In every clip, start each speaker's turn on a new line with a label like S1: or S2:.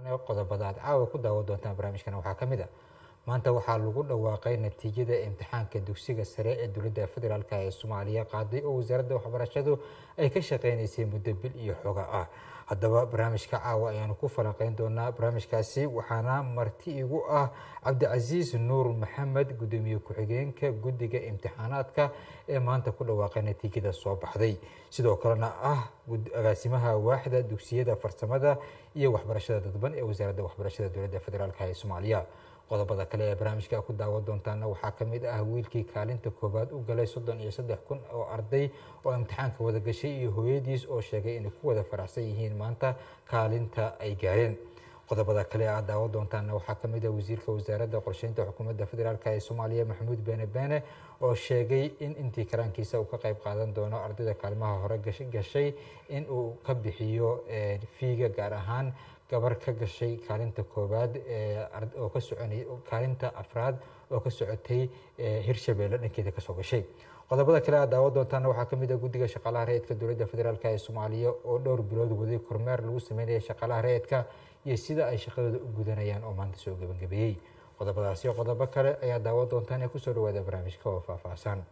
S1: qodobada aad caawa ku daawan doontaan barnaamijkan waxaa ka mid a maanta waxaa lagu dhawaaqay natiijada imtixaanka dugsiga sare ee dowladda federaalk ee soomaaliya qaaday oo wasaaradda waxbarashadu ay ka shaqeynaysay muddo bil iyo xoga ah haddaba barnaamijka caawa ayaanu ku falanqeyn doonaa barnaamijkaasi waxaana marti igu ah cabdicasiis nuur maxamed gudoomiye ku-xigeenka guddiga imtixaanaadka ee maanta ku dhawaaqay natiijada soo baxday sidoo kalena ah agaasimaha waaxda dugsiyada farsamada iyo waxbarashada dadban ee wasaaradda waxbarashada dowladda federaalk ee soomaaliya qodobada kale ee barnaamijka ku daawan doontaana waxaa ka mid ah wiilkii kaalinta koowaad u galay soddon iyo saddex kun oo arday oo imtixaanka wada gashay iyo hooyadiis oo sheegay inay ku wada faraxsan yihiin maanta kaalinta ay gaareen qodobada kale aad daawan doontaana waxaa ka mid ah wasiirka wasaaradda qorsheynta xukuumadda federaalk ee soomaaliya maxamuud beene beene oo sheegay in intii karaankiisa uu ka qayb qaadan doono ardayda kaalmaha hore gashay in uu ka bixiyo fiiga gaar ahaan gabar ka gashay kaalinta koowaad oo ka soconay kaalinta afraad oo ka socotay hirshabeelle dhankeeda kasoo gashay qodobada kale aad daawan doontaana waxaa ka mid ah guddiga shaqaalaha rayidka dowladda federaalk ee soomaaliya oo dhowr bilood waday kormeer lagu sameynaya shaqaalaha rayidka iyo sida ay shaqadooda u gudanayaan oo maanta soo gebangabeeyey qodobadaasi iyo qodobo kale ayaa daawan doontaan ee kusoo dhawaada barnaamijka oo faahfaahsan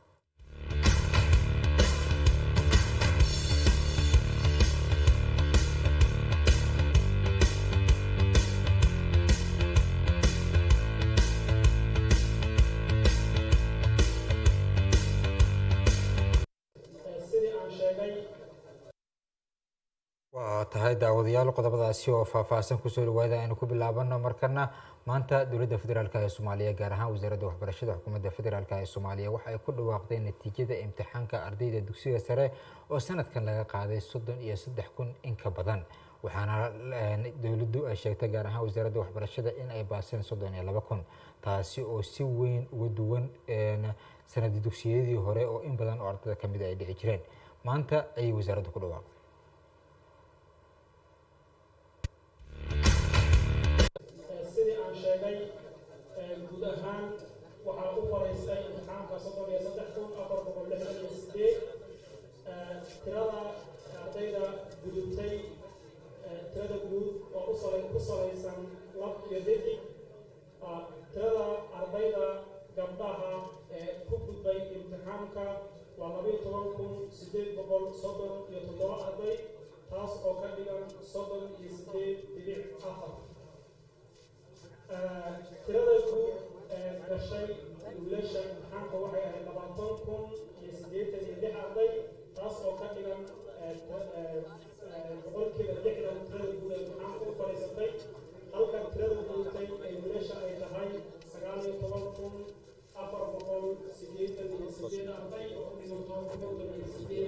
S1: waa tahay daawadayaal qodobadaasi oo faahfaahsan kusoo dhawaada aynu ku bilaabano markana maanta dowladda federaalk ee soomaaliya gaar ahaan wasaaradda waxbarashada xukuumadda federaalk ee soomaaliya waxa ay ku dhawaaqday natiijada imtixaanka ardayda dugsiga sare oo sanadkan laga qaaday soddon iyo saddex kun in ka badan waxaana dowladdu ay sheegtay gaar ahaan wasaaradda waxbarashada in ay baaseen soddon iyo laba kun taasi oo si weyn uga duwan sanadi dugsiyadii hore oo in badan oo ardayda kamid ay dhici jireen maanta ayay wasaaraddu ku dhawaaqday
S2: sidii aan sheegay guud ahaan waxaa u faraystay imtixaanka soddon iyo saddex kun afar boqol lixdan iyo sideed tirada ardayda gudubtay tirada guud oo ku salaysan lab iyo didig tirada ardayda gabdhaha ee ku gudbay imtixaanka waa labayo toban kun sideed boqol soddon iyo toddoba arday taas oo ka dhigan soddon iyo sideed dibic afar tirada guud ee gashay wiilasha imtixaanka waxay ahayd labaatan kun iyo siddeetan iyo lix arday taas oo ka dhigan boqolkiiba lixdan tirada guud ee imtixaanka u fadhiisatay halka tirada guutay ee wiilasha ay tahay sagaal iyo toban kun afar boqol siddeetan iyo sideed arday oo ku dhiganto konton iyo sideed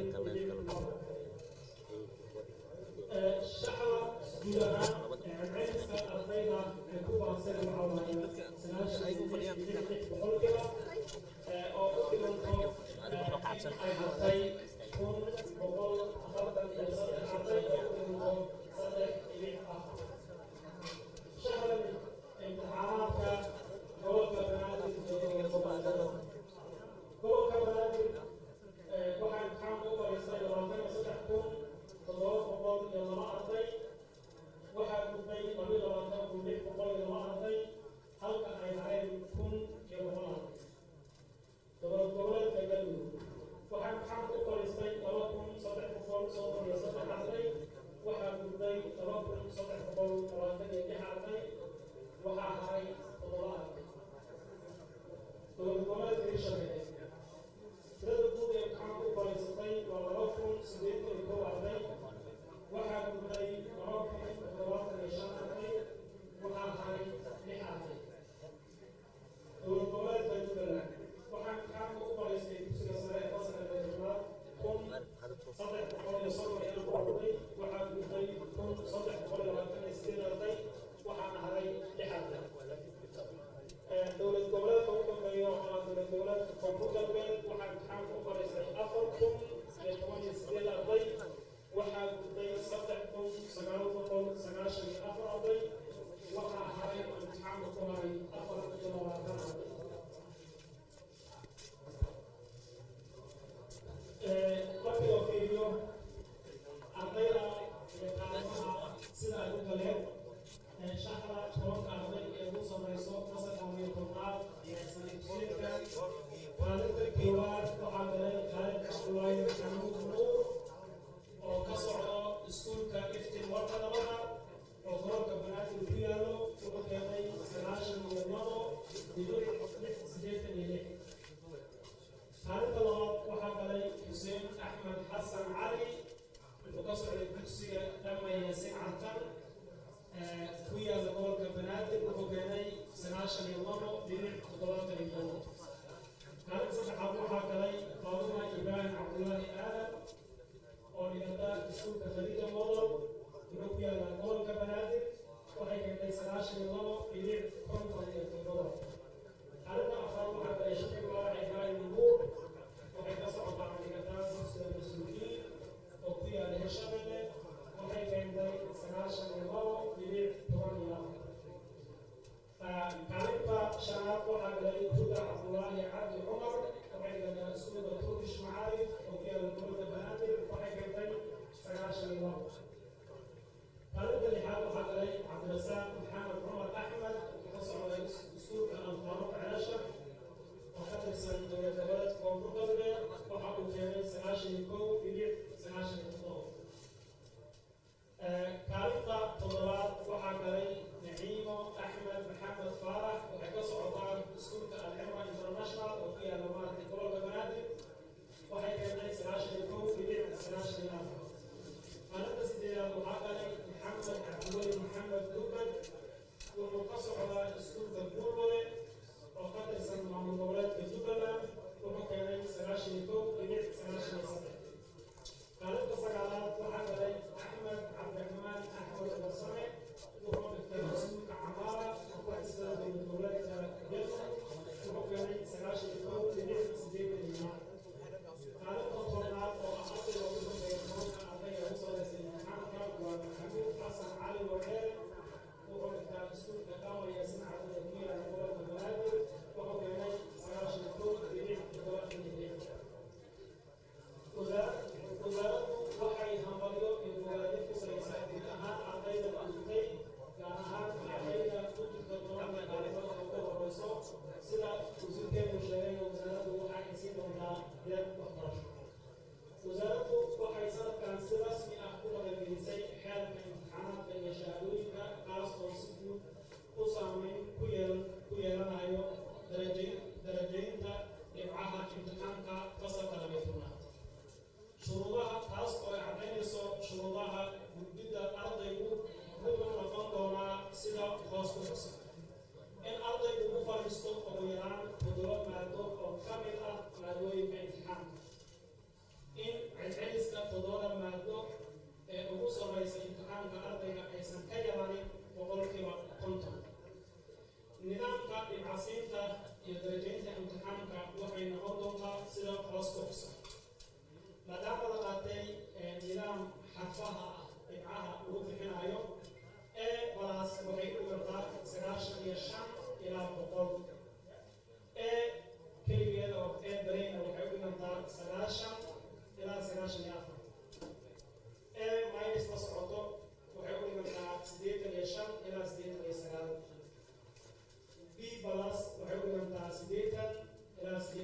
S2: shaxa guud ahaan celceliska ardayda ee ku baaseen waxaa waaye sagaashan boqolkiiba oo u dhiganto ay hartay kun boqol afartan iyo saddex arday oo u dhiganto saddex dhibic afar shaxdan imtixaanaadka gobolka banaadir iyo gobolka gobolka banaadir waxaa imtixaanka u fadhiistay labaatan iyo saddex kun toddoba boqol iyo laba arday waxaa gudbay labiyo labaatan kun lix boqol iyo laba arday halka ay hareen kun iyo boqol arday dowlad goboleedka galmudug waxaa imtixaanka u fadhiistay laba kun saddex boqol soddon iyo saddex arday waxaa gudbay laba kun saddex boqol labaatan iyo lix arday waxaa haray toddoba arday dowlad goboleedka hirshabelle tirada guud ee imtixaanka u fadhiisatay waa laba kun sideetan iyo kow arday waxaa gudbay laba kun toddobaatan iyo shan arday waxaa haray lix arday dowlad goboleedka jubbaland waxaa imtixaanka u fadhiistay dugsiga sare ee fasalka toddobaad kun saddex boqol iyo soddon iyo afar arday waxaa gudbay kun saddex boqol iyo labaatan iyo sideed arday waxaana haray lix arday dowlad goboleedka u dambeeya waxaa dowlad goboleedka koonfur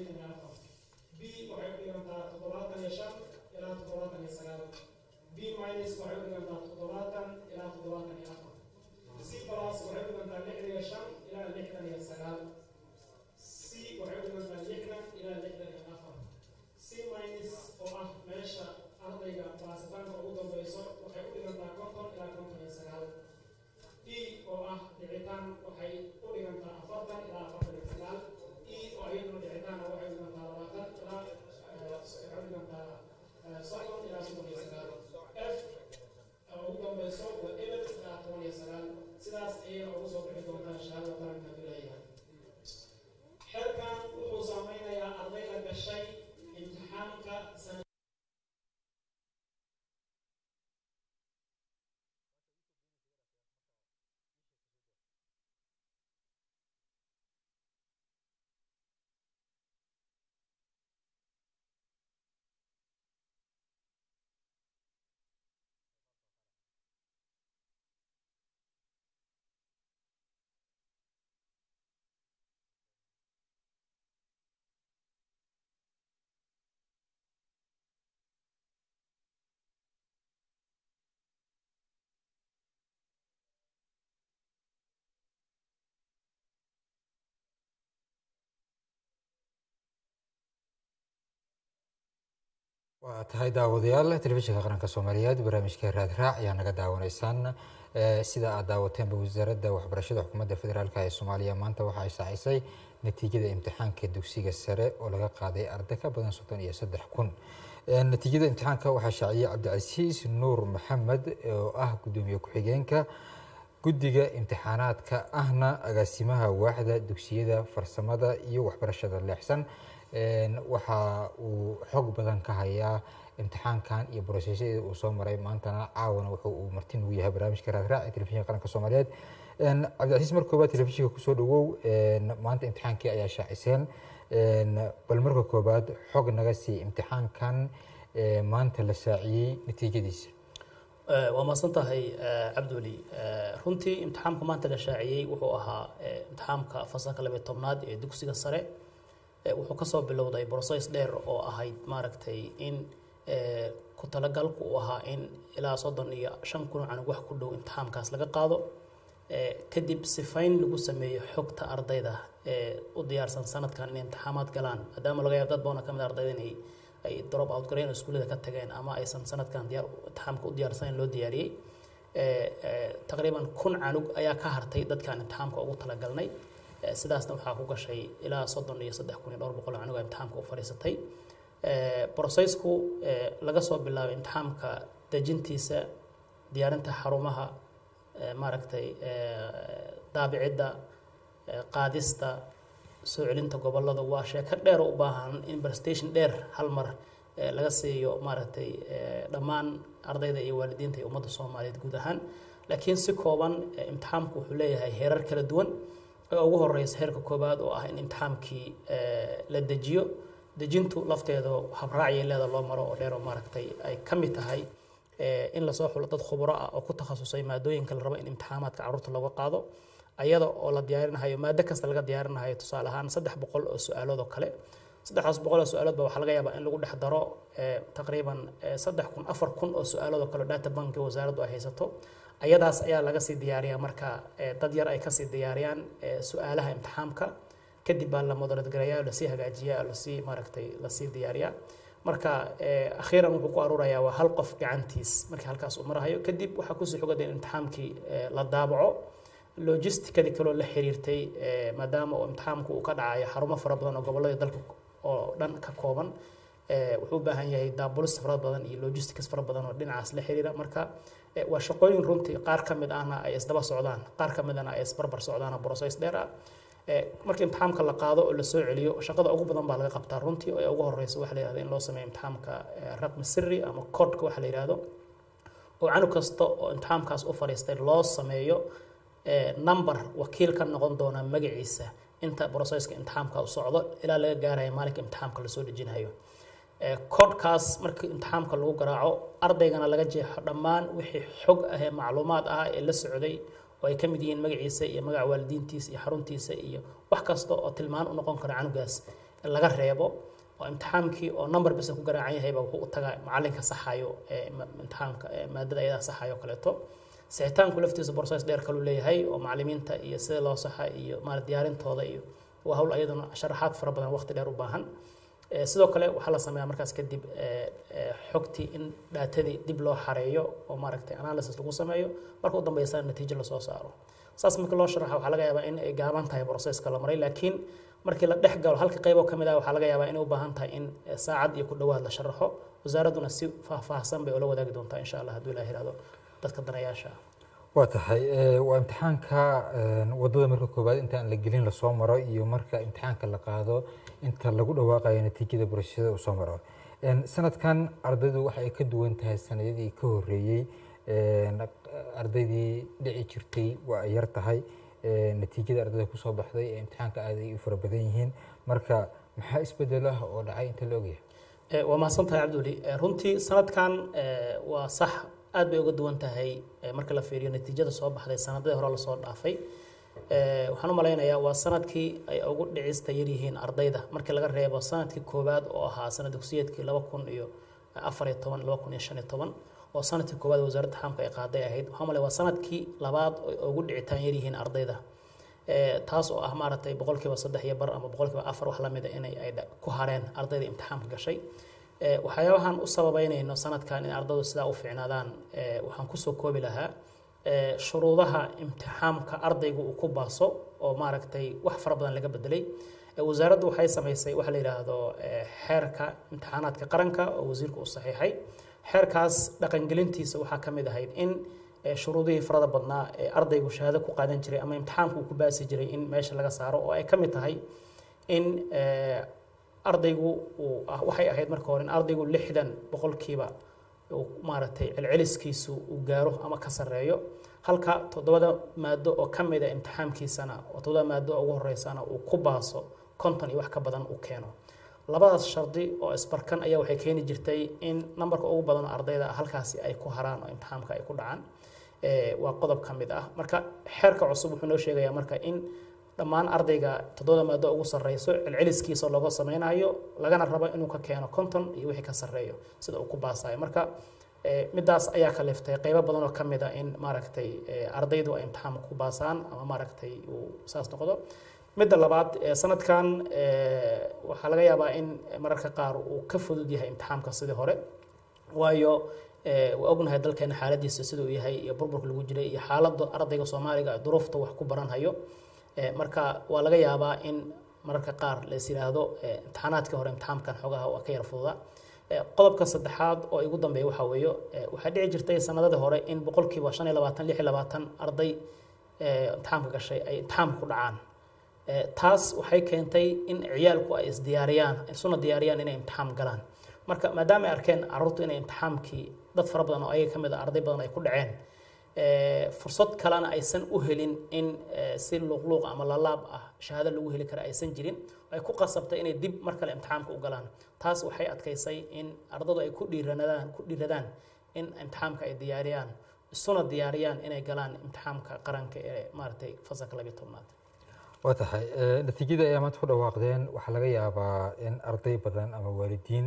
S2: siddeetan iyo afar b waxay u dhigantaa toddobaatan iyo shan ilaa toddobaatan iyo sagaal b minus waxay u dhigantaa toddobaatan ilaa toddobaatan iyo afar c plus waxay u dhigantaa lixdan iyo shan ilaa lixdan iyo sagaal c waxay u dhigantaa lixdan ilaa lixdan iyo afar c minus oo ah meesha ardayga baasitaanka ugu dambeyso waxay u dhigantaa konton ilaa konton iyo sagaal e oo ah dhicitaan waxay u dhigantaa afartan ilaa afartan iyo sagaal e oo iyaduna dhicitaana waxay u dhigantaa labaatan ilaa waxay u dhigantaa soddon ilaa soddon iyo sagaal f oo ugu dambeyso waa eber ilaa toban iyo sagaal sidaas ayay ugu soo bixi doontaa shahaada qaranka leeyahay xeerkan wuxuu saameynayaa ardayda gashay imtixaanka sana
S1: waa tahay daawadayaal telefishinka qaranka soomaaliyeed barnaamijka raadraac ayaa naga daawanaysaan sida aad daawateenba wasaaradda waxbarashada xukuumadda federaalk ee soomaaliya maanta waxay shaacisay natiijada imtixaanka dugsiga sare oo laga qaaday arday ka badan soddon iyo saddex kun natiijada imtixaanka waxaa shaaciyey cabdicasiis nuur maxamed oo ah gudoomiye ku-xigeenka guddiga imtixaanaadka ahna agaasimaha waaxda dugsiyada farsamada iyo waxbarashada leexsan waxa uu xog badan ka hayaa imtixaankan iyo brosesyada uu soo maray maantana caawana wuxuu uu marti nugu yahay barnaamijka raadraac ee telefishinka qaranka soomaaliyeed cabdicasiis mar koobaad telefishinka kusoo dhawow maanta imtixaankii ayaa shaaciseen bal marka koobaad xog naga sii imtixaankan maanta la shaaciyey natiijadiisa
S3: waa mahadsan tahay cabdiweli runtii imtixaamka maanta la shaaciyey wuxuu ahaa imtixaamka fasalka labiyo tobnaad ee dugsiga sare wuxuu kasoo bilowday brocess dheer oo ahayd maaragtay in ku talagalku uu ahaa in ilaa soddon iyo shan kun canug wax ku dhow imtixaamkaas laga qaado kadib sifayn lagu sameeyo xogta ardayda ee u diyaarsan sanadkan inay imtixaamaad galaan maadaama laga yaabo dad badan ka mid ardayda inay ay drop out gareyn oo iskuullada ka tageen ama aysan sanadkan diyaar imtixaamka u diyaarsaneyn loo diyaariyey taqriiban kun canug ayaa ka hartay dadkaan imtixaamka ugu talagalnay sidaasna waxaa ku gashay ilaa soddon iyo saddex kun iyo dhowr boqol canug imtixaamka u fadhiisatay brocessku laga soo bilaabay imtixaamka dejintiisa diyaarinta xarumaha maaragtay daabicidda qaadista soo celinta gobolada waa sheeko dheer u baahan in prestation dheer hal mar laga siiyo maaragtay dhammaan ardayda iyo waalidiinta iyo ummadda soomaaliyeed guud ahaan laakiin si kooban imtixaamku wuxuu leeyahay heerar kala duwan oo ugu horeysa heerka koobaad oo ah in imtixaamkii la dejiyo dejintu lafteedu habraacyo leeda loo maro oo dheer oo maaragtay ay ka mid tahay in lasoo xulo dad khubro ah oo ku takhasusay maadooyinka la rabo in imtixaamaadka carruurta looga qaado ayada oo la diyaarinahayo maado kasta laga diyaarinahayo tusaale ahaan saddex boqol oo su-aalood oo kale saddexdaas boqol oo su-aalood ba waxaa laga yaabaa in lagu dhex daro taqriiban saddex kun afar kun oo su-aalood oo kale data banki wasaaraddu ay haysato ayadaas ayaa laga sii diyaariyaa marka dad yar ay kasii diyaariyaan su-aalaha imtixaamka kadib baa la moderadgarayaa lasii hagaajiyaa lasii maaragtay lasii diyaariyaa marka akhiiran wuxuu ku aruurayaa waa hal qof gacantiis markii halkaas uu marahayo kadib waxaa kusii xogada in imtixaamkii la daabaco logisticadii kaloo la xiriirtay maadaama uu imtixaamku uu ka dhacayo xarumo fara badan oo gobolladii dalka oo dhan ka kooban wuxuu u baahan yahay daabulis fara badan iyo logistics fara badan oo dhinacaas la xiriira marka waa shaqooyin runtii qaar ka mid ahna ay isdaba socdaan qaar ka midana ay isbarbar socdaan oo process dheer ah marka imtixaamka la qaado oo la soo celiyo shaqada ugu badan baa laga qabtaa runtii oo ugu horeysa waxa la yihahda in loo sameeyo imtixaamka raqmi siri ama codka waxa la yihahdo oo canug kasta oo imtixaamkaas u fadhiistay loo sameeyo number wakiil ka noqon doona magaciisa inta processka imtixaamka u socdo ilaa laga gaarayo maalinka imtixaamka lasoo dejinayo codkaas markii imtixaamka lagu garaaco ardaygana laga jeexo dhammaan wixii xog ah ee macluumaad ah ee la socday oo ay ka mid yihiin magaciisa iyo magaca waalidiintiisa iyo xaruntiisa iyo wax kasta oo tilmaan u noqon kara canugaas laga reebo oo imtixaankii oo number bisa ku garaacan yahayba wuxuu u tagaa macalinka saxayo imtixaamka maadada ayadaa saxayo kaleeto sixitaanku laftiisa process dheer kaluu leeyahay oo macalimiinta iyo sida loo saxa iyo maarata diyaarintooda iyo waa hawl ayaduna sharaxaad fara badan waqti dheer u baahan sidoo kale waxaa la sameeyaa markaas kadib xogtii in dhaatadii dib loo xareeyo oo maaragtay analysis lagu sameeyo marka u dambeysana natiijo lasoo saaro saas markii loo sharaxa waxaa laga yaabaa in ay gaaban tahay processka la maray laakiin markii la dhex galo halka qaybo ka mid ah waxaa laga yaabaa inay u baahan tahay in saacad iyo ku dhowaad la sharaxo wasaaradduna si faahfaahsan bay ula wadaagi doontaa insha allah hadduu ilaah yihahdo dadka danayaasha ah
S1: waa tahay waa imtixaanka wadada marka koowaad inta aan la gelin lasoo maro iyo marka imtixaanka la qaado inta lagu dhawaaqayo natiijada barashada uu soo maro sanadkan ardaydu waxa ay ka duwan tahay sanadadii ka horeeyey ardaydii dhici jirtay waa ay yar tahay natiijada ardayda kusoo baxday ee imtixaanka aad ay u fara badan yihiin marka maxaa isbedelo ah oo dhacay inta la ogyahay
S3: waa mahadsan tahay cabduli runtii sanadkan waa sax aad bay uga duwan tahay marka la fiiriyo natiijada soo baxday sanadadii hore lasoo dhaafay waxaan u malaynayaa waa sanadkii ay ugu dhicista yaryihiin ardayda markii laga reebo sanadkii koowaad oo ahaa sanad dugsiyeedkii laba kun iyo afar iyo toban laba kun iyo shan iyo toban oo sanadkii koowaad wasaaradda xaamka ay qaaday ahayd waxaan malaya waa sanadkii labaad oo ugu dhicitaan yaryihiin ardayda taas oo ah maaragtay boqolkiiba saddex iyo bar ama boqolkiiba afar wax lamida inay ay ku hareen ardayda imtixaamka gashay waxyaabahan u sababeynayno sanadkan in ardaydu sidaa u fiicnaadaan waxaan kusoo koobi lahaa shuruudaha imtixaamka ardaygu uu ku baaso oo maaragtay wax fara badan laga bedelay wasaaraddu waxay samaysay waxa la yidhaahdo xeerka imtixaanaadka qaranka oo wasiirku uu saxiixay xeerkaas dhaqangelintiisa waxaa ka mid ahayd in shuruudihii farada badnaa ee ardaygu shahaado ku qaadan jiray ama imtixaanku uu ku baasi jiray in meesha laga saaro oo ay ka mid tahay in ardaygu uu waxay ahayd marka hore in ardaygu lixdan boqolkiiba uu maaragtay celceliskiisu uu gaaro ama ka sarreeyo halka toddobada maado oo ka mid a imtixaamkiisana oo toddobada maado ugu horeysana uu ku baaso konton iyo wax ka badan uu keeno labadaas shardi oo isbarkan ayaa waxay keeni jirtay in nambarka ugu badan oo ardayda halkaasi ay ku haraan oo imtixaamka ay ku dhacaan waa qodob ka mid ah marka xeerka cusub wuxuu noo sheegayaa marka in dhammaan ardayga toddobada maado ugu sarreyso celceliskiisa looga sameynayo lagana rabo inuu ka keeno konton iyo wixii ka sarreeyo sida uu ku baasayo marka midaas ayaa kaliftay qeybo badan oo ka mid a in maaragtay ardaydu ay imtixaamka ku baasaan ama maaragtay uu saas noqdo midda labaad sanadkan waxaa laga yaabaa in mararka qaar uu ka fudud yahay imtixaamka sidii hore waayo waa ognahay dalkeena xaaladiisa siduu yahay iyo burburka lagu jiray iyo xaaladda ardayga soomaaliga duruufta wax ku baranhayo marka waa laga yaabaa in mararka qaar lais yidhaahdo imtixaanaadkii hore imtixaamkan xoogaha waa ka yar fududa qodobka saddexaad oo igu dambeeya waxaa weeyo waxaa dhici jirtay sanadadii hore in boqolkiiba shan iyo labaatan lix iyo labaatan arday imtixaamka gashay ay imtixaamka ku dhacaan taas waxay keentay in ciyaalku ay isdiyaariyaan isuna diyaariyaan inay imtixaam galaan marka maadaama ay arkeen carruurtu inay imtixaamkii dad fara badan oo ayaga ka mid a arday badan ay ku dhaceen fursad kalena aysan u helin in si luuqluuq ama lalaab ah shahaado lagu heli kara aysan jirin ay ku qasabtay inay dib mar kale imtixaamka u galaan taas waxay adkaysay in ardadu ay ku dhiiranadaan ku dhiiradaan in imtixaamka ay diyaariyaan isuna diyaariyaan inay galaan imtixaamka qaranka ee maaragtay fasalka labiyo tobnaad
S1: waa tahay natiijada ayaa maanta ku dhawaaqdeen waxaa laga yaabaa in arday badan ama waalidiin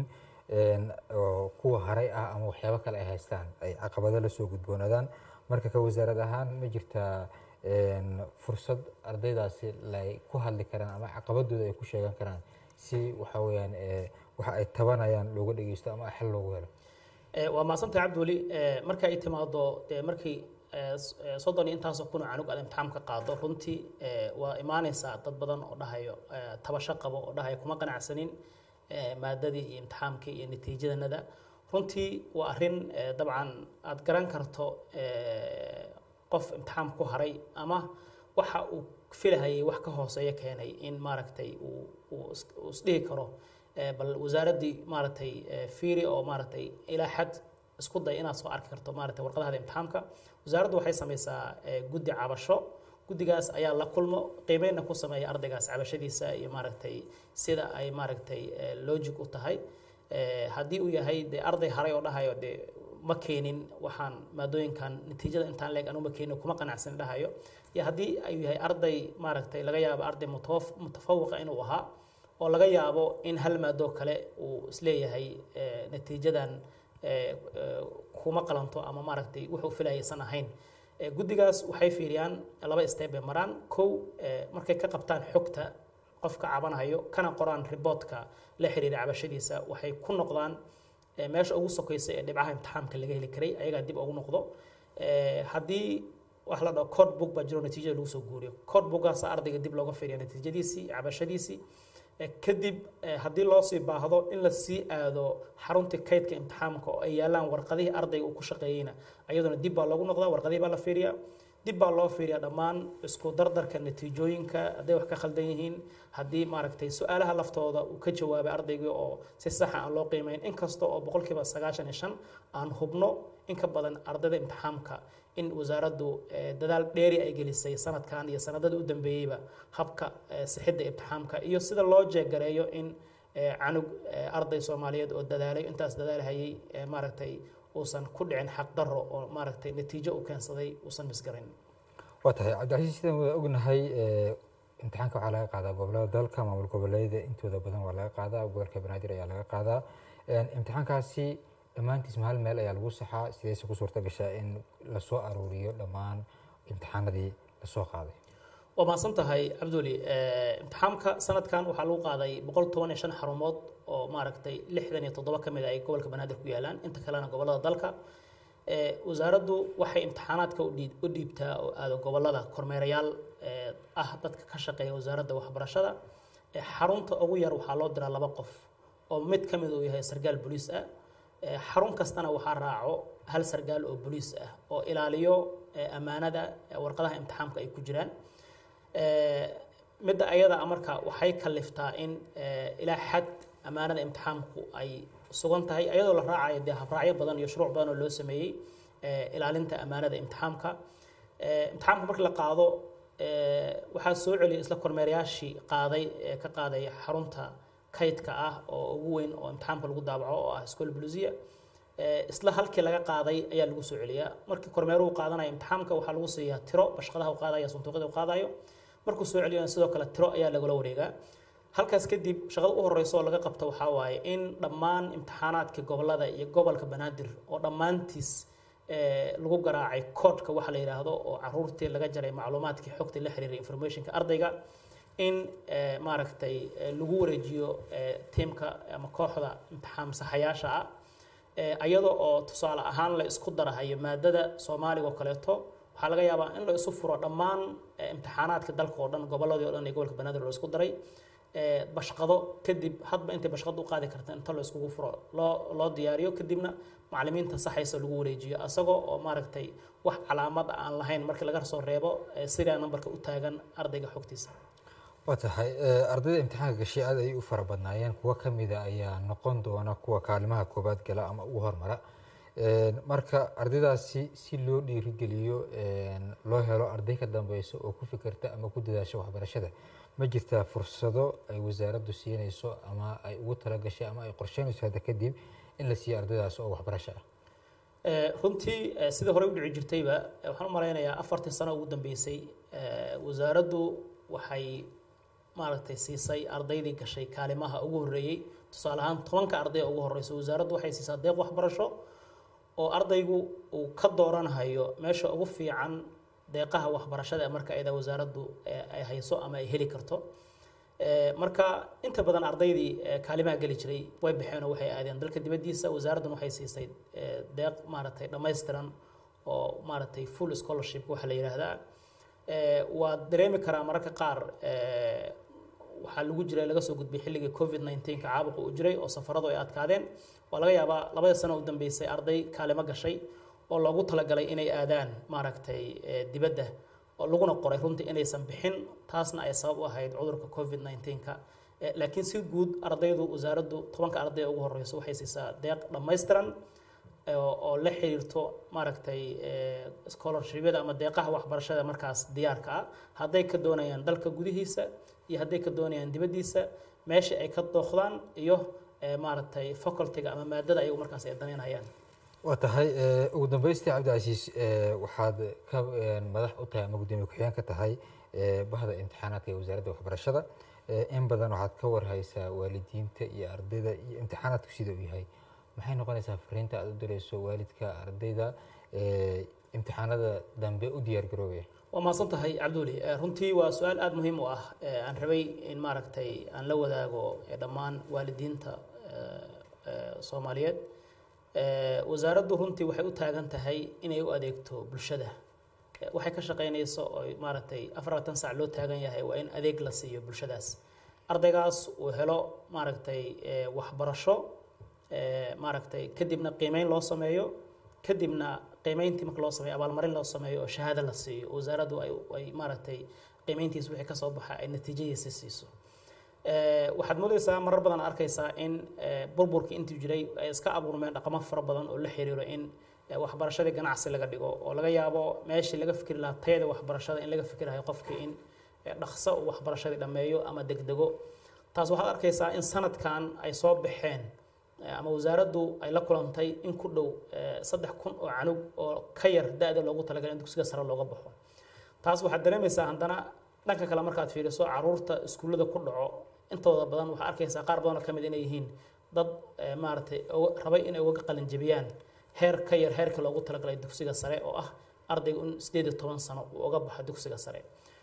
S1: oo kuwa haray ah ama waxyaabo kale ay haystaan ay caqabado la soo gudboonaadaan marka ka wasaarad ahaan ma jirtaa fursad ardaydaasi lay ku hadli karaan ama caqabadooda ay ku sheegan karaan si waxa weeyaan waxa ay tabanayaan looga dhegeysto ama xal loogu helo
S3: waa mahadsantay cabdiweli marka ay timaado dee markii soddon iyo intaasoo kun oo canug aad imtixaamka qaado runtii waa imaanaysaa dad badan oo dhahayo tabasho qabo oo dhahayo kuma qanacsanin maadadii iyo imtixaamkii iyo natiijadanada runtii waa arrin dabcan aad garan karto qof imtixaam ku haray ama waxa uu filahayay wax ka hooseeya keenay in maaragtay uu isdhihi karo bal wasaaraddii maaragtay fiiri oo maaragtay ilaa xad isku day inaad soo arki karto maaragtay warqadaha imtixaamka wasaaraddu waxay samaysaa guddi cabasho guddigaas ayaa la kulmo qiimeynna ku sameeya ardaygaas cabashadiisa iyo maaragtay sida ay maaragtay logic u tahay haddii uu yahay dee arday haray oo dhahayo dee ma keenin waxaan maadooyinkan natiijada intaan leeg anu ma keenin kuma qanacsan dhahayo iyo haddii ayuu yahay arday maaragtay laga yaabo arday mutafawiqa inuu ahaa oo laga yaabo in hal maadoo kale uu isleeyahay eh, natiijadan eh, eh, kuma qalanto ama maaragtay wuxuu filayaysan ahayn Eh, guddigaas waxay fiiriyaan laba step bay maraan kow eh, markay ka qabtaan xogta qofka cabanayo kana qoraan riboodka la xiriira cabashadiisa waxay ku noqdaan eh, meesha ugu sokaysa ee dhibcaha imtixaamka laga heli karay ayagaa dib ugu noqdo Eh, haddii wax la dhaho code book baa jiro natiijada lagu soo guuriyo code bookgaasa ardayga dib looga fiiriya natiijadiisii cabashadiisii Eh, kadib eh, haddii loo sii baahdo in la sii aado xaruntii kaydka imtixaamka oo ay yaalaan warqadihii ardayga uu ku shaqeeyeyna ayaduna dib baa loogu noqdaa warqadihii baa la fiiriyaa dib baa loo fiiriyaa dhammaan isku dardarka natiijooyinka hadday wax ka khaldan yihiin haddii maaragtay su-aalaha laftooda uu ka jawaabay ardaygii oo si saxa aan loo qiimeyn inkasta oo boqolkiiba sagaashan iyo shan aan hubno in ka badan ardayda imtixaamka in wasaaraddu eh, dadaal dheeri ay gelisay sanadkan iyo sanadada u dambeeyeyba habka eh, sixidda imtixaamka iyo sida loo jeegareeyo in eh, canug eh, arday soomaaliyeed oo dadaalay intaas dadaalhayay eh, maaragtay uusan ku dhicin xaqdarro oo maaragtay natiijo u keensaday uusan misgarin
S1: waa tahay cabdicasiis sidaan wada ognahay eh, imtixaanka waxaa laga qaadaa gobolada dalka maamul goboleedyada intooda badan waa laga qaadaa gobolka banaadir ayaa laga qaadaa En, imtixaankaasi dhammaantiis ma hal meel ayaa lagu saxaa sidayse ku suurta gashaa in lasoo aruuriyo dhammaan imtixaanadii lasoo qaaday
S3: waa mahadsan tahay cabduli Eh, imtixaamka sanadkan waxaa lagu qaaday boqol toban iyo shan xarumood oo maaragtay lixdan iyo toddoba ka mid a ay gobolka banaadir ku yaalaan inta kalena gobolada dalka Eh, wasaaraddu waxay imtixaanaadka u dhiib- u dhiibtaa oo aado gobolada kormeerayaal eh, ah dadka ka shaqeeya wasaaradda waxbarashada Eh, xarunta ugu yar waxaa loo diraa laba qof oo mid ka mid uu yahay sargaal boliis ah Eh, xarun kastana waxaa raaco hal sargaal oo boliis ah oo ilaaliyo eh, ammaanada eh, warqadaha imtixaamka ay ku jiraan Eh, midda ayada ah marka waxay kaliftaa in eh, ilaa xad ammaanada imtixaamku ay sugan tahay ayadoo la raacayo dee habraacyo badan iyo shuruuc badan oo loo sameeyey eh, ilaalinta ammaanada imtixaamka Eh, imtixaamka markii la qaado eh, waxaa soo celiyay isla kormeerayaashii qaaday ee ka qaaday xarunta kaydka ah oo ugu weyn oo imtixaamka lagu daabaco oo ah school blusia isla halkii laga qaaday ayaa lagu soo celiyaa markii kormeeruhu qaadanaya imtixaamka waxaa lagu siiyaa tiro bashqadaha u qaadaya sanduuqyada u qaadayo markuu soo celiyana sidoo kale tiro ayaa lagula wareegaa halkaas kadib shaqada u horeysa oo laga qabto waxaa waaye in dhammaan imtixaanaadka gobolada iyo gobolka banaadir oo dhammaantiis eh, lagu garaacay koodhka waxa la yidhaahdo oo caruurtii laga jaray macluumaadkii xogtii la xiriiray informationka ardayga in eh, maaragtay eh, lagu wareejiyo eh, tiimka ama kooxda imtixaan saxayaasha ah Eh, ayada oo tusaale ahaan la isku darahayo maadada soomaaliga oo kaleeto waxaa laga yaabaa in la isu furo dhammaan eh, imtixaanaadka dalka oo dhan gobolladii o dhan iyo gobolka banaadir loo isku daray Eh, bashqado kadib hadba intay bashqado u qaadi karta inta la iskugu furo loo loo diyaariyo kadibna macallimiinta saxaysa lagu wareejiyo asagoo oo maaragtay wax calaamad aan lahayn markii laga soo reebo eh, sidaa nambarka u taagan ardayga xogtiisa
S1: waa tahay eh, ardayda imtixaanka gashay aad ay u fara badnaayeen kuwo ka mida ayaa noqon doona kuwa kaalimaha koobaad gala ama ugu hormara Eh, marka ardaydaasi si loo dhiirigeliyo eh, loo helo arday ka dambeyso oo ku fikirta ama ku dadaasha waxbarashada ma jirtaa fursado ay wasaaraddu siinayso ama ay ugu talagashay ama ay qorsheynayso hadda kadib in la siiyo ardaydaas oo waxbarasho ah
S3: Eh, runtii eh, sidii horey u dhici jirtayba eh, waxaan u malaynayaa afartii sano ugu dambeysay eh, wasaaraddu waxay maaragtay siisay ardaydii gashay kaalimaha ugu horreeyey tusaale ahaan tobanka arday ee ugu horeysa wasaaraddu waxay siisaa deeq waxbarasho oo ardaygu uu ka dooranayo meesha ugu fiican deeqaha waxbarashada ee marka ayada wasaaraddu eh, ay hayso ama ay heli karto Eh, marka inta badan ardaydii eh, kaalimaha geli jiray way baxeen oo waxay aadeen dalka dibaddiisa wasaaraddan waxay siisay eh, deeq maaragtay dhammaystiran oo maaragtay full scholarship waxa la yidhaahdaa Eh, waa dareemi karaa mararka qaar eh, waxaa lagu jiray laga soo gudbay xilligii covid 19 ka caabuqa uu jiray oo safaradu ay adkaadeen waa laga yaabaa labada sano u dambeysay arday kaalimo gashay oo loogu talagalay inay aadaan maaragtay eh, dibadda oo laguna qoray runtii inaysan bixin taasna ay sabab u ahayd cudurka covid 19ka Eh, laakiin si guud ardaydu wasaaraddu tobanka arday ee ugu horeyso waxay siisaa deeq dhammaystiran eh, oo oo la xiriirto maaragtay eh, scholarshipyada ama deeqaha waxbarashada markaas diyaarka ah hadday ka doonayaan dalka gudihiisa iyo hadday ka doonayaan dibaddiisa meesha ay ka dooqdaan iyo eh, maaragtay facultyga ama maadada ayagu markaas ay danaynayaan
S1: waa tahay eh, ugu dambeystii cabdicasiis eh, waxaad ka eh, madax u tahay ama gudoomiye ku-xigeen ka tahay eh, bahda imtixaanaadka ee wasaaradda waxbarashada in badan waxaad ka warhaysaa waalidiinta iyo ardayda iyo imtixaanaadku sida uu yahay maxay noqonaysaa fariinta aad u dirayso waalidka ardayda imtixaanada dambe u diyaar garoobaya
S3: waa mahadsan tahay cabduuli runtii waa su-aal aada muhiim u ah aan rabay in maaragtay aan la wadaago dhammaan waalidiinta soomaaliyeed wasaaraddu runtii waxay u taagan tahay inay u adeegto bulshada waxay ka shaqeynayso oo maaragtay afaratan sac loo taagan yahay waa in adeeg la siiyo bulshadaas ardaygaas uu helo maaragtay waxbarasho maaragtay kadibna qiimeyn loo sameeyo kadibna qiimeyntii marka loo sameeyo abaalmarin loo sameeyo oo shahaado la siiyo wasaaraddu ay ay maaragtay qiimeyntiisa wixii kasoo baxa ay natiijadiisa siiso waxaad moodaysaa marar badan arkaysaa in burburkii intii jiray ay iska abuurmeen dhaqamo fara badan oo la xiriiro in waxbarashadii ganacsi laga dhigo oo laga yaabo meeshii laga fikri lahaa tayada waxbarashada in laga fikirayo qofkii in dhaqso uu waxbarashadii dhammeeyo ama degdego taas waxaad arkaysaa in sanadkan ay soo baxeen ama wasaaraddu ay la kulantay in ku dhow saddex kun oo canug oo ka yar da-da loogu talagalay in dugsiga sare looga baxo taas waxaad dareemaysaa haddana dhanka kale markaad fiiriso caruurta iskuullada ku dhaco intooda badan waxaa arkaysaa qaar badan oo ka mid inay yihiin dad maaragtay rabay inay uga qalin jebiyaan heer ka yar heerka loogu talagalay dugsiga sare oo ah ardayga in sideed iyo toban sano uu uga baxo dugsiga sare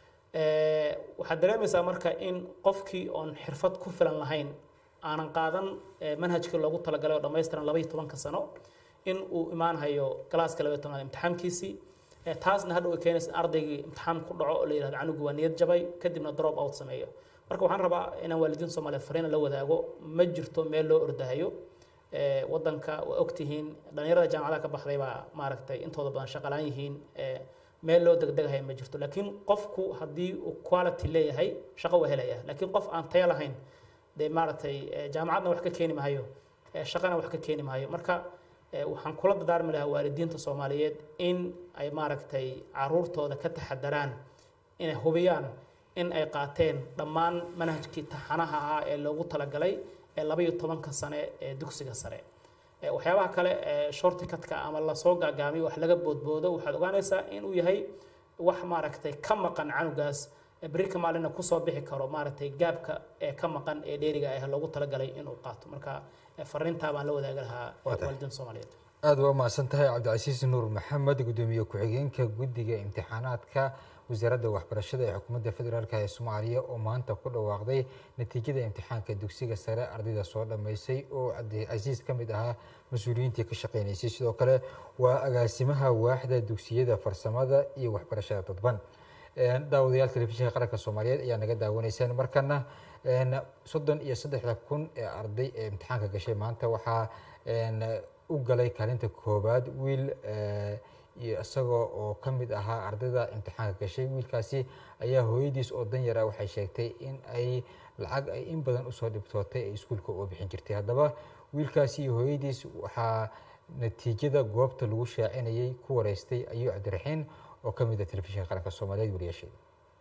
S3: waxaad dareemaysaa marka in qofkii oon xirfad ku filan lahayn aanan qaadan manhajkii loogu talagalay oo dhammaystiran laba iyo tobanka sano in uu imaanhayo galaaska laba iyo tobnaad imtixaamkiisii taasna hadhow ay keenaysa in ardaygii imtixaan ku dhaco oo la yihahdo canugu waa niyad jabay kadibna drop out sameeyo marka waxaan rabaa inaan waalidiinta soomaaliyeed fariina la wadaago ma jirto meel loo ordahayo wadanka waa ogtihiin dhalinyarada jaamacadaha ka baxday baa maaragtay intooda badan shaqalaan yihiin meel loo degdegahay ma jirto laakiin qofku haddii uu quality leeyahay shaqo waa helaya laakiin qof aan tayo lahayn dee maaragtay jaamacadna wax ka keeni mahayo shaqana wax ka keeni mahayo marka waxaan kula dadaarmi lahaa waalidiinta soomaaliyeed in ay maaragtay caruurtooda ka taxadaraan inay hubiyaan in ay qaateen dhammaan manhajkii taxanaha ahaa ee loogu talagalay ee laba iyo tobanka sane ee dugsiga sare waxyaabaha kale shortikatka ama lasoo gaagaamiyo wax laga boodboodo waxaad ogaanaysaa inuu yahay wax maaragtay ka maqan canugaas berika maalina kusoo bixi karo maaragtay gaabka ee ka maqan ee dheeriga ah loogu talagalay inuu qaato marka fariintaa baan la wadaagi lahaa waalidiinta soomaaliyeed
S1: aada waa mahadsan tahay cabdicasiis nuur maxamed gudoomiye ku-xigeenka guddiga imtixaanaadka wasaaradda waxbarashada ee xukuumadda federaalk ee soomaaliya oo maanta ku dhawaaqday natiijada imtixaanka dugsiga sare ardayda soo dhammaysay oo cabdicasiis ka mid ahaa mas-uuliyiintii ka shaqeynaysay sidoo kale waa agaasimaha waaxda dugsiyada farsamada iyo waxbarashada dadban daawadayaal telefishinka qaranka soomaaliyeed ayaa naga daawanaysaan markana soddon iyo saddexda kun ee arday ee imtixaanka gashay maanta waxaa u galay kaalinta koowaad wiil iyo isagoo oo ka mid ahaa ardayda imtixaanka gashay wiilkaasi ayaa hooyadiis oo danyar ah waxay sheegtay in ay lacag ay in badan usoo dhibtootay ay iskuulka uga bixin jirtay haddaba wiilkaasi iyo hooyadiis waxaa natiijada goobta lagu shaacinayay ku wareystay ayuu cabdiraxiin oo ka mid ah telefishinka qaranka soomaaliyeed wariyaasheeda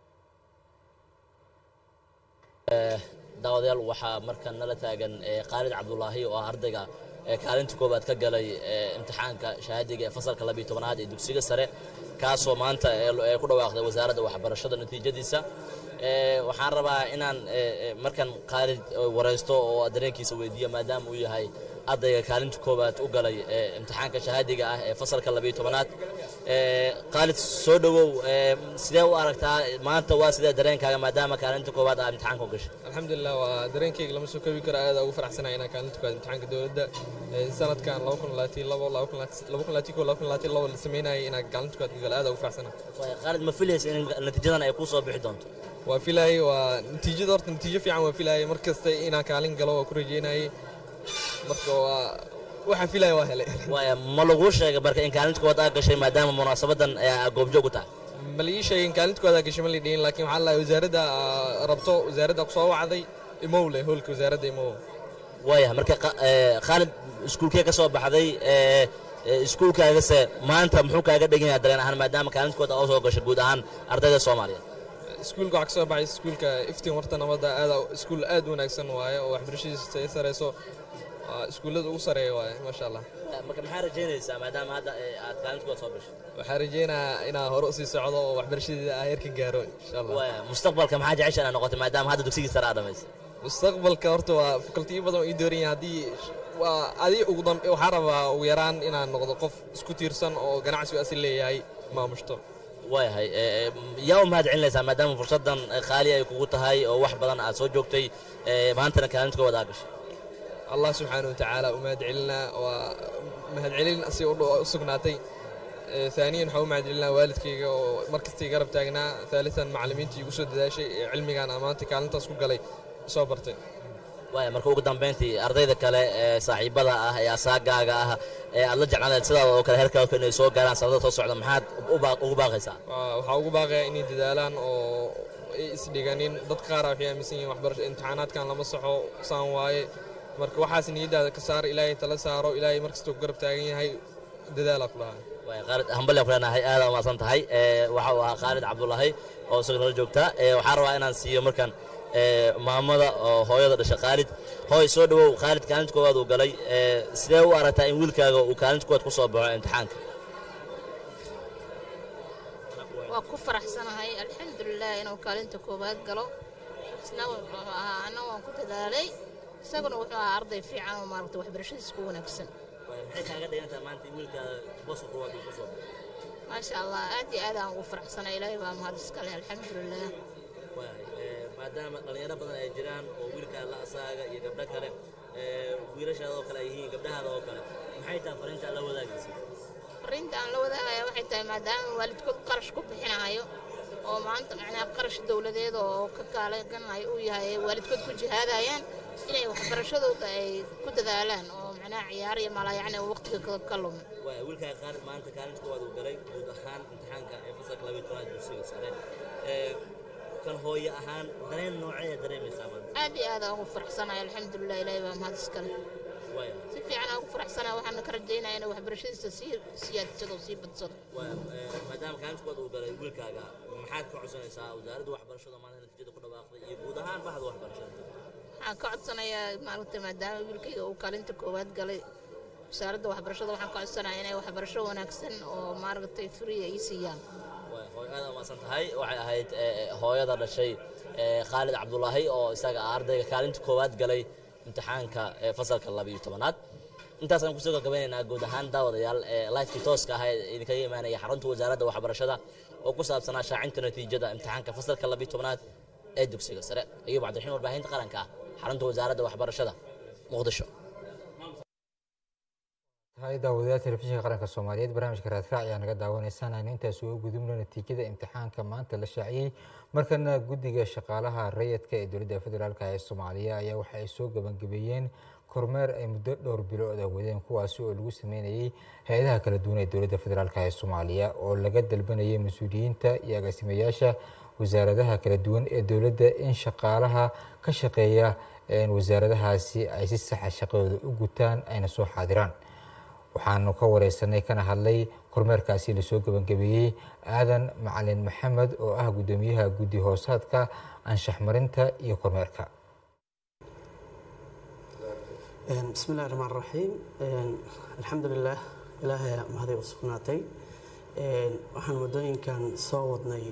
S4: daawadayaal waxaa markan nala taagan khaalid cabdulaahi oo ah ardayga kaalinta koowaad ka galay imtixaanka shahaadiga ee fasalka labiyo tobanaad ee dugsiga sare kaasoo maanta ee ku dhawaaqday wasaaradda waxbarashada natiijadiisa waxaan rabaa inaan markan khaalid waraysto oo dareenkiisa weydiiyo maadaama uu yahay ardayga kaalinta koowaad u galay imtixaanka shahaadiga ah ee fasalka labiyo tobanaad khaalid soo dhowow sidee u aragtaa maanta waa sidee dareenkaaga maadaama kaalinta koowaad aa imtixaanka u gashay
S5: alxamdulilah waa dareenkayga lama soo koobi karo aada ugu faraxsanahay inaan kaalinta koowaad imtixaanka dowladda sanadkan laba kun labaatan labo laba kun labaatan koo laba kun labaatan labo la sameynayay inaan kaalinta koowaad ka galo aada ugu faraxsanahay
S4: khaalid ma filaysa in natiijadan ay kuu soo bixi doonto
S5: waa filaayay waa natiijada horta natiijo fiican waa filaayay mar kasta inaan kaalin galo waa ku rajeynayay marka waa waxaan filaya waa helay
S4: waaya ma laguu sheegay marka in kaalinta koowaad aa gashay maadaama munaasabadan goobjoog u tahay
S5: ma lii sheegin kaalinta koowaad aa gashay ma lii dhihin laakiin waxaa lahay wasaaradda rabto wasaaradda kusoo wacday imow leh hoolka wasaaradda imow
S4: waaya marka khaalid iskuulkee ka soo baxday iskuulkaagase maanta muxuu kaaga dhegan yahay dareen ahaan maadaama kaalinta koowaad aa soo gashay guud ahaan ardayda soomaaliyeed
S5: iskuulka waxaa ka soo baxay iskuulka iftiin warta nabadda aada iskuul aad wanaagsan waaye oo waxbarashadiisa ay sareyso waa iskuullada ugu sareeya waaye maasha allah
S4: marka maxaa rajaynaysaa maadaama hadda ee, aad kaalinta kuwaad soo gashay
S5: waxaan rajeynayaa inaan hore usii socdo oo waxbarashadeeda aan heerka gaaro insha allah
S4: waaya mustaqbalka maxaa jecesha inaad noqotay maadaama hadda dugsigii sare aad dhamaysay
S5: mustaqbalka horta waa fakultiyo badan oo ii dooran yahay haddii waa adi ugu dambe waxaa rabaa ugu yaraan inaan noqdo qof isku tiirsan oo ganacsigu asil leeyahay maamushto
S4: waayahay ee, ee, yaa u mahad celinaysaa maadaama fursaddan eh, qaali ay kugu tahay oo wax badan aad soo joogtay ee, maantana kaalinta koowaad aad gashay
S5: allah subxaana wa tacaala u mahad celinaa waa mahad celin asi u dho- u sugnaatay Ee, ثانيا waxaa u mahad celinaa waalidkayga oo markastii garab taagnaa ثالثا macallimiintii igu soo dadaashay ee cilmigaan ammaanta kaalintaas ku galay soo bartay
S4: waaya marka ugu dambayntii ardayda kale ee saaxiibada ah ee asaagaaga ah ee aad la jeclaanayd sidaada oo kale heerkaa kale inay soo gaaraan sanadada soo socda maxaad u baaq- ugu baaqaysaa
S5: Waa- waxaa ugu baaqayaa inay dadaalaan oo ay isdhiganin dadka qaar waxay aaminsan yihiin waxbarasho imtixaanaadkan lama saxo saan waaye marka waxaas niyaddaada ka saar ilaahay tala saaro ilaahay markastoo ku garab taagan yahay dadaalaa ku dhahaa
S4: waaya khaalid hambalyan ku leenahay aad umaasan tahay ee, waxa uu ahaa khaalid cabdulahi oo isaga nala joogta ee, waxaan rabaa inaan siiyo markan ee, maamada oo hooyada dhasha khaalid hooy soo dhawow khaalid kaalinta koowaad uu galay ee, sidee u aragtaa in wiilkaaga uu kaalinta koowaad ku soo baxo imtixaanka
S6: waa ku faraxsanahay alxamdulilah inuu kaalinta koowaad galo isna wuxuu ahaa anna waan ku dadaalay isaguna wuxuu ahaa arday fiican oo maaragta waxbarashadiisa ku wanaagsan
S4: maxay kaaga dhigantahay maanta in wiilkaaga boska koowaad uu ku soo baxo
S6: maasha allah aad iyo aad aan ugu faraxsanay ilaahay baa mahad iskale alxamdulilah
S4: Waayahay, ee, maadaama dhallinyaro badan ay jiraan oo wiilkaa la asaaga iyo gabdho kale ee, wiilashaada oo kale ay yihiin gabdhahaada oo kale maxay tahay fariinta aad la wadaagaysa
S6: fariinta aan la wadaagaya waxay tahay maadaama waalidkood qarash ku bixinayo oo maanta macnaha qarash dowladeed oo ka kaalaganayo uu yahay ay waalidkood ku jihaadayaan inay waxbarashadooda ay ku dadaalaan oo macnaha ciyaar iyo malaayacni oo waqtiga ka- ka lumin
S4: waaya wiilkaa qaar maanta kaalinta koowaad uu galay guud ahaan imtixaanka ee fasalka labayo tobnaad dugsiga sare ee, kan hooye ahaan dareen noocee dareemaysaa maanta
S6: aad iyo aad aan ugu faraxsanahay alxamdulilah ilaahay baa mahad iskale
S4: waaya
S6: si fiican aan ugu faraxsanahay waxaana ka rajaynaya inuu waxbarashadiisa sii siyaadsado sii badsado
S4: waaya ee, maadaama kaalinta koowaad uu galay wiilkaaga maxaad ka codsanaysaa wasaaradda waxbarashada maanta natiijada ku dhawaaqday iyo guud ahaan bahda waxbarashada
S6: waxaan ka codsanayaa maaragtay maadaama wiilkayga uu kaalinta koowaad galay wasaaradda waxbarashada waxaan ka codsanayaa inay waxbarasho wanaagsan oo maaragtay free ay siiyaan
S4: Waay, hooy aad umaasan tahay waxay ahayd ee, hooyada dhashay ee, khaalid cabdulaahi oo isaga ah ardayga kaalinta koowaad galay imtixaanka ee fasalka labayo tobanaad intaasaan kusoo gabagabeynaynaa guud ahaan daawadayaal ee lifekii tooska ah ee idinkaga imaanaya xarunta wasaaradda waxbarashada oo ku saabsanaa shaacinta natiijada imtixaanka fasalka labayo tobanaad ee dugsiga sare ayuub cabdiraxiim warbaahinta qaranka ah xarunta wasaaradda waxbarashada muqdisho
S1: tahay daawadayaal telefishinka qaranka soomaaliyeed barnaamijka raadkaac ayaa naga daawanaysaan aynu intaas uga gudubno natiijada imtixaanka maanta la shaaciyey markana guddiga shaqaalaha rayidka ee dowladda federaalk ee soomaaliya ayaa waxa ay soo gabagabeeyeen kormeer ay muddo dhowr bilooda wadeen kuwaasi oo lagu sameynayey hay-adaha kala duwan ee dowladda federaalk ee soomaaliya oo laga dalbanayay mas-uuliyiinta iyo agaasimayaasha wasaaradaha kala duwan ee dowladda in shaqaalaha ka shaqeeya wasaaradahaasi ay si saxa shaqadooda u gutaan ayna soo xaadiraan waxaanu ka wareysanay kana hadlay kormeerkaasi lasoo gebangabeeyey aadan macalin maxamed oo ah guddoomiyaha guddi hoosaadka anshax marinta iyo kormeerka
S7: bismi illahi raxmaan raxiim alxamdulilaah ilaahay mahaday u sugnaatay waxaan muddooyinkan soo wadnay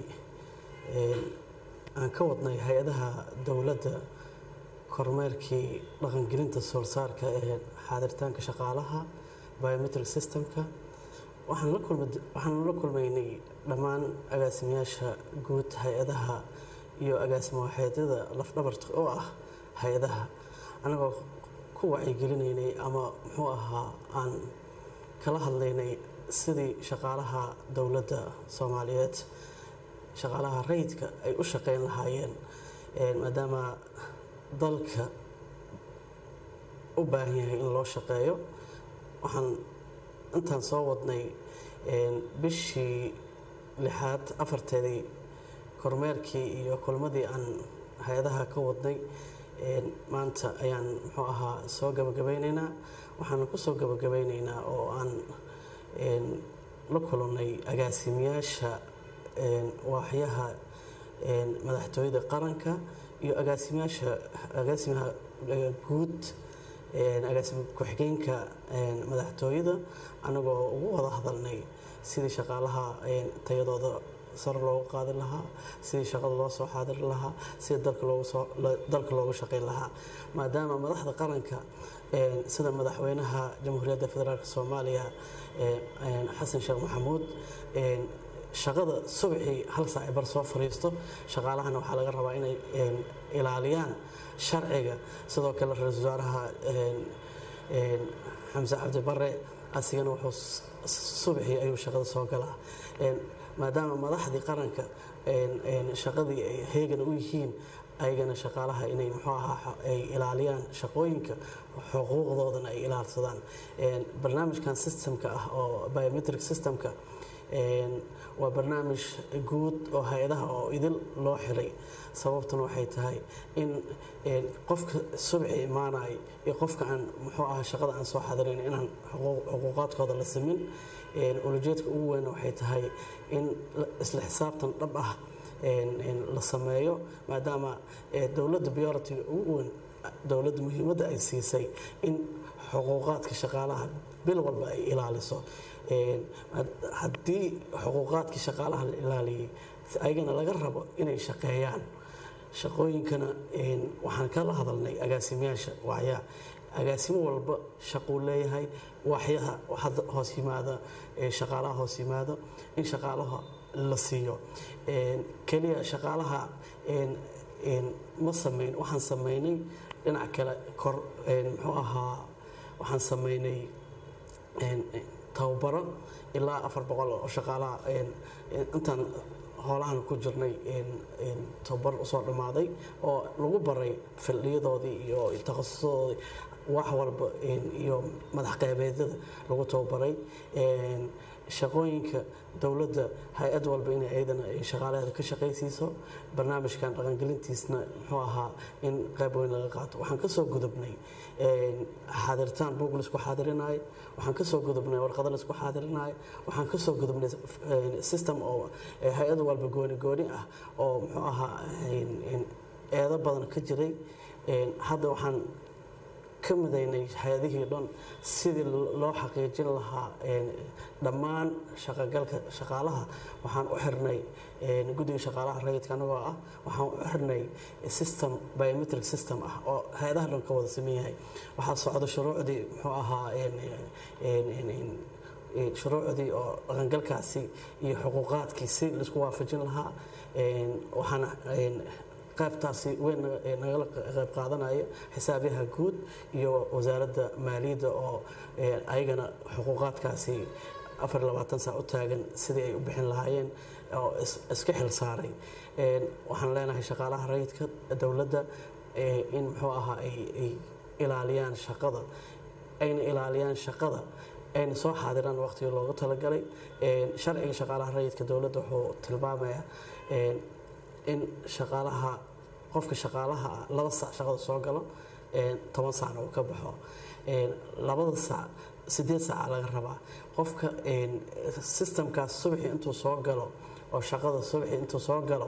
S7: aan ka wadnay hay-adaha dowladda kormeerkii dhaqangelinta soorsaarka ee xaadiritaanka shaqaalaha biometric systemka waxaan la kulma waxaan la kulmaynay dhammaan agaasimayaasha guud hay-adaha iyo agaasimo waxeedyada lafdhabarta oo ah hay-adaha anagoo ku wacyigelinaynay ama muxuu ahaa aan kala hadlaynay sidii shaqaalaha dowladda soomaaliyeed shaqaalaha rayidka ay u shaqeyn lahaayeen maadaama dalka u baahan yahay in loo shaqeeyo waxaan intaan soo wadnay bishii lixaad afarteedii kormeerkii iyo kulmadii aan hay-adaha ka wadnay maanta ayaan muxuu ahaa soo gabagabeyneynaa waxaana ku soo gabagabeyneynaa oo aan la kulannay agaasimayaasha waaxyaha madaxtooyada qaranka iyo agaasimayaasha agaasimaha guud agaasimo ku-xigeenka madaxtooyada anagoo ugu wada hadalnay sidii shaqaalaha tayadooda sar loogu qaadi lahaa sidii shaqada loo soo xaadiri lahaa sidii dalka loogu shaqayn lahaa maadaama madaxda qaranka sida madaxweynaha jamhuuriyadda federaalk soomaaliya xasan sheekh maxamuud shaqada subaxii hal saaci bar soo fariisto shaqaalahana waxaa laga rabaa inay ilaaliyaan sharciga sidoo kale ra-iisul wasaaraha xamse cabdi bare asigana wuxuu subaxii ayuu shaqada soo galaa maadaama madaxdii qaranka shaqadii ay heegana u yihiin ayagana shaqaalaha inay muxuu ahaa ay ilaaliyaan shaqooyinka xuquuqdoodana ay ilaalsadaan barnaamijkan systemka ah oo biometric systemka waa barnaamij guud oo hay-adaha oo idil loo xiray sababtuna waxay tahay in qofka subaxi imaanay iyo qofka aan muxuu ahaa shaqada aan soo xadirayn inaan xuquuqaadkooda la simin ulajeedka ugu weyn waxay tahay in isla xisaabtan dhab ah la sameeyo maadaama dowladda biyoritiga ugu weyn dowladda muhiimadda ay siisay in xuquuqaadka shaqaalaha bil walba ay ilaaliso haddii xuquuqaadkii shaqaalaha la ilaaliyey ayagana laga rabo inay shaqeeyaan shaqooyinkana waxaan kala hadalnay agaasimayaasha wacyaa agaasimo walba shaquu leeyahay waxyaha hadda hoos yimaada shaqaalaha hoos yimaado in shaqaalaha la siiyo keliya shaqaalaha ma samayn waxaan samaynay dhinac kale kor muxuu ahaa waxaan samaynay tababaro ilaa afar boqol oo shaqaalaha intaan hoolahan ku jirnay tababar usoo dhammaaday oo lagu baray fildhiyadoodii iyo takhasusadoodii wax walba iyo madax qeybeedyada lagu tababaray shaqooyinka dowladda hay-ad walba inay ayadana shaqaalaheeda ka shaqaysiiso barnaamijkan dhaqangelintiisna muxuu ahaa in qayb weyn laga qaato waxaan kasoo gudubnay xaadiritaan buug laisku xaadirinayo waxaan kasoo gudubnay warqado laisku xaadirinayo waxaan kasoo gudubnay system oo hay-ad walba gooni gooni ah oo muxuu ahaa eedo badan ka jiray hadda waxaan ka midaynay hay-adihii dhan sidii loo xaqiijin lahaa dhammaan shaqagalka shaqaalaha waxaan u xirnay guddiga shaqaalaha rayidka anagoo ah waxaan u xirnay system biometric system ah oo hay-adaha dhan ka wada sameyn yahay waxaa socda shuruucdii muxuu ahaa shuruucdii oo dhaqangalkaasi iyo xuquuqaadkii si laisku waafajin lahaa waxaana qaybtaasi weyn nagala qayb qaadanaya xisaabyaha guud iyo wasaaradda maaliyadda oo ayagana xuquuqaadkaasi afar labaatan saac u taagan sidii ay u bixin lahaayeen oo iska xil saaray waxaan leenahay shaqaalaha rayidka dowladda in muxuu ahaa ay ilaaliyaan shaqada ayna ilaaliyaan shaqada ayna soo xaadiraan waqtigii loogu talagalay sharciga shaqaalaha rayidka dowladda wuxuu tilmaamayaa in shaqaalaha qofka shaqaalaha ah laba saac shaqada soo galo toban saacna uu ka baxo labada saac sideed saaca laga rabaa qofka systemkaas subaxii intuu soo galo oo shaqada subaxii intuu soo galo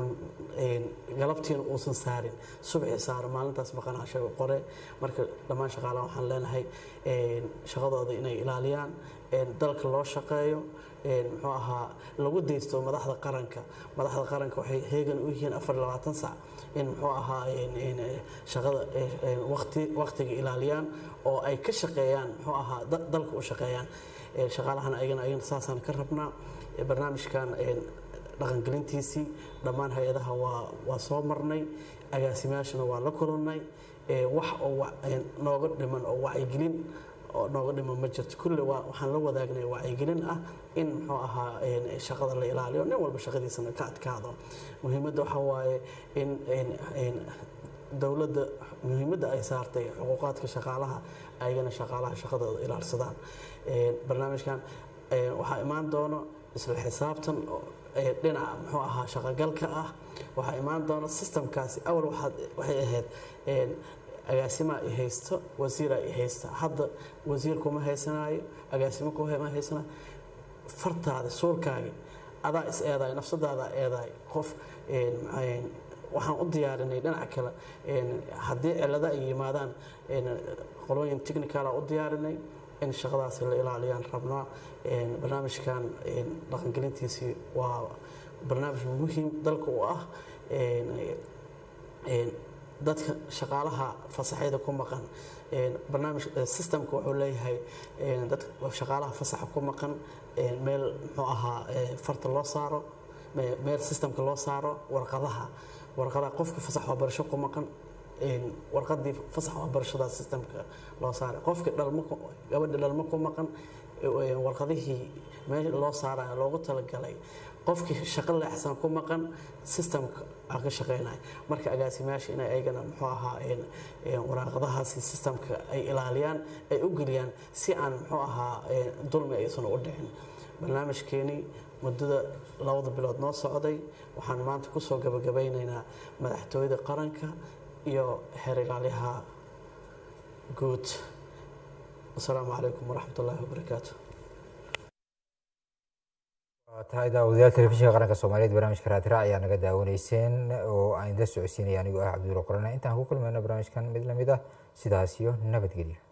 S7: galabtiina uusan saarin subaxii saaro maalintaas maqanaasha qore marka dhammaan shaqaalaha waxaan leenahay shaqadooda inay ilaaliyaan dalka loo shaqeeyo muxuu ahaa lagu deysto madaxda qaranka madaxda qaranka waxay heegan u yihiin afar labaatan sac in muxuu ahaa shaqada waqti waqtiga ilaaliyaan oo ay ka shaqeeyaan muxuu ahaa dalka u shaqeeyaan shaqaalahana ayagana ayagana saasaan ka rabnaa barnaamijkan dhaqangelintiisii dhammaan hay-adaha waa waa soo marnay agaasimayaashana waa la kulannay wax oo nooga dhiman oo wacyigelin oo nooga dhiman ma jirto kulle waxaan la wadaagnay wacyigelin ah in muxuu ahaa shaqada la ilaaliyo nin walba shaqadiisana ka adkaado muhiimadda waxaa waaye in dowladda muhiimadda ay saartay xuquuqaadka shaqaalaha ayagana shaqaalaha shaqadooda ilaalsadaan barnaamijkan waxaa imaan doono isla xisaabtan dhinaca muxuu ahaa shaqagalka ah waxaa imaan doona systemkaasi awal waxay ahayd agaasimaa i haysto wasiiraa i haysta hadda wasiir kuma haysanayo agaasimo kuma haysanayo fartaada suulkaagi adaa is eedaay nafsadaada eedaay qof waxaan u diyaarinay dhinaca kale een, haddii cilado ay yimaadaan een, qolooyin technicala u diyaarinay in shaqadaasi la ilaaliyaan rabnaa een, barnaamijkan een, dhaqangelintiisii waa barnaamij muhiim dalka u ah een, een, dadka shaqaalaha fasaxyada ku maqan een, barnaamij eh, systemka wuxuu leeyahay een, dadka shaqaalaha fasaxa ku maqan een, meel muxuu ahaa eh, farta loo saaro me- meel systemka loo saaro warqadaha warqadaha qofka fasax waxbarasho ku maqan een, warqadii fasax waxbarashada systemka loo saaray qofka dhalmo ku- gabadha dhalmo ku maqan ee, warqadihii meel loo saaraya loogu talagalay qofkii shaqo leexsan ku maqan systemka aa ka shaqeynaya marka agaasimayaasha inay ayagana muxuu ahaa een, een, waraaqadahaasi systemka ay ilaaliyaan ay u geliyaan si aan muxuu ahaa een, dulmi aysan u dhicin barnaamijkeeni muddada labada bilood noo socday waxaan maanta kusoo gabagabeynaynaa madaxtooyada qaranka iyo xeer ilaalyaha guud wasalaamu calaykum waraxmat ullaahi wabarakaatu
S1: waa tahay daawadayaal telefishinka qaranka soomaaliyeed barnaamijka raatira ayaa naga daawanayseen oo aan idin socodsiinaya anigoo ah cabdulla qorane intaan ku kulmayno barnaamijkan mid lamid ah sidaas iyo nabadgelyo